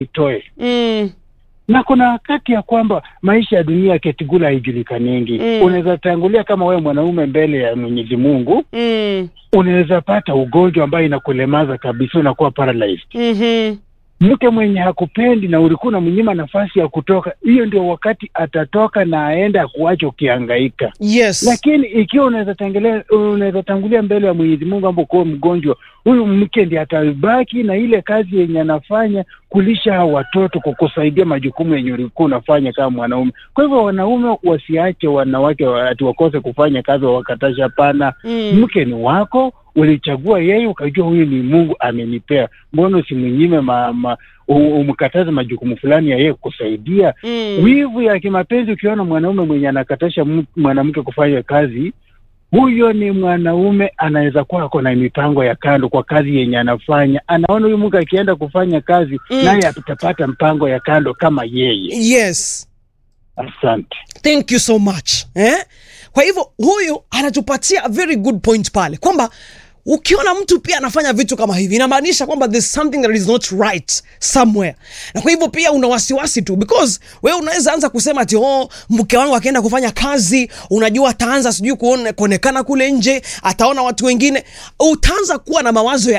itoe mm, na kuna wakati ya kwamba maisha ya dunia ketigula haijulikaniingi. Mm. Unaweza tangulia kama wewe mwanaume mbele ya Mwenyezi Mungu, mm, unaweza pata ugonjwa ambayo inakulemaza kabisa, unakuwa paralyzed. mhm, Mke mwenye hakupendi na ulikuwa unamnyima nafasi ya kutoka, hiyo ndio wakati atatoka na aende akuache ukihangaika. yes Lakini ikiwa unaweza tangulia unaweza tangulia mbele ya Mwenyezi Mungu ambapo kuwa mgonjwa, huyu mke ndiye atabaki na ile kazi yenye anafanya kulisha hao watoto, kukusaidia majukumu yenye ulikuwa unafanya kama mwanaume. Kwa hivyo wanaume wasiache wanawake wa- ati wakose kufanya kazi wawakatasha. Hapana, mm, mke ni wako, ulichagua yeye, ukajua huyu ni Mungu amenipea. Mbona usimnyime ma, ma, u- umkataze majukumu fulani ya yeye kusaidia? mm, Wivu ya kimapenzi, ukiona mwanaume mwenye anakatasha m- mwanamke kufanya kazi, huyo ni mwanaume anaweza kuwa ako na mipango ya kando kwa kazi yenye anafanya. Anaona huyu mke akienda kufanya kazi Mm. naye atapata mpango ya kando kama yeye. yes Asante. thank you so much eh? kwa hivyo huyu anatupatia a very good point pale kwamba ukiona mtu pia anafanya vitu kama hivi inamaanisha kwamba there's something that is not right somewhere na kwa hivyo pia una wasiwasi tu because wewe unaweza anza kusema ati oh, mke wangu akienda kufanya kazi unajua ataanza sijui kuone- kuonekana kule nje ataona watu wengine utaanza kuwa na mawazo ya